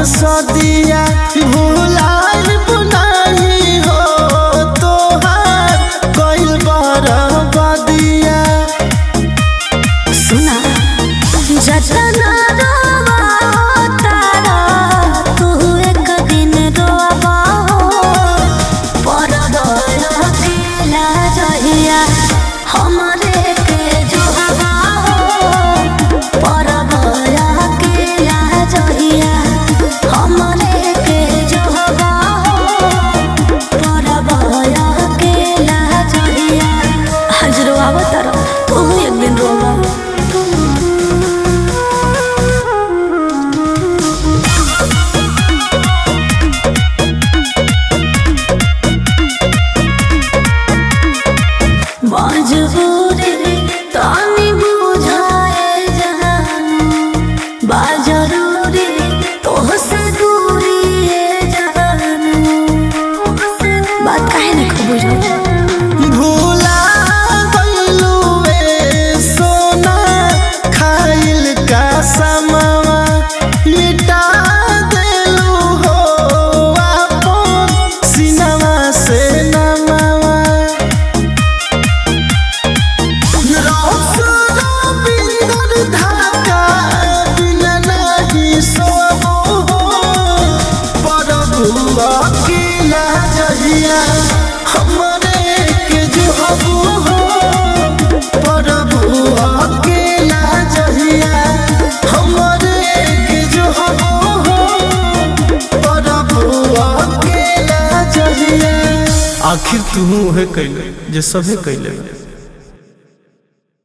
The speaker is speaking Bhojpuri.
सदिया भुलाल बुनाई हो तोहार कइल बरबदिया सुना जतना रोवा तारा तू एक दिन रोवा परद अकेला रहिया हमरे के जोहवा परद अकेला रहिया हमरे के जोहवा परद अकेला रहिया आज रोवा तारा तू एक दिन रोवा मजबूरी तानी बुझाए जानू बा जरूरी तोहसे दूरी है जानू बात काहे नहीं खूब बुझाऊ भूला गइलू ए सोना खाइल का समावा मिटा देलू हो आपन सिनवा से नमावा रौसरा बिंदर धागा बिना नहीं सोबो प्रभु अकेला जहिया हमरे के जो हबो हो प्रभु अकेला जहिया हमरे के जो हबो हो प्रभु अकेला जहिया आखिर तू है कैले जे सभे कैले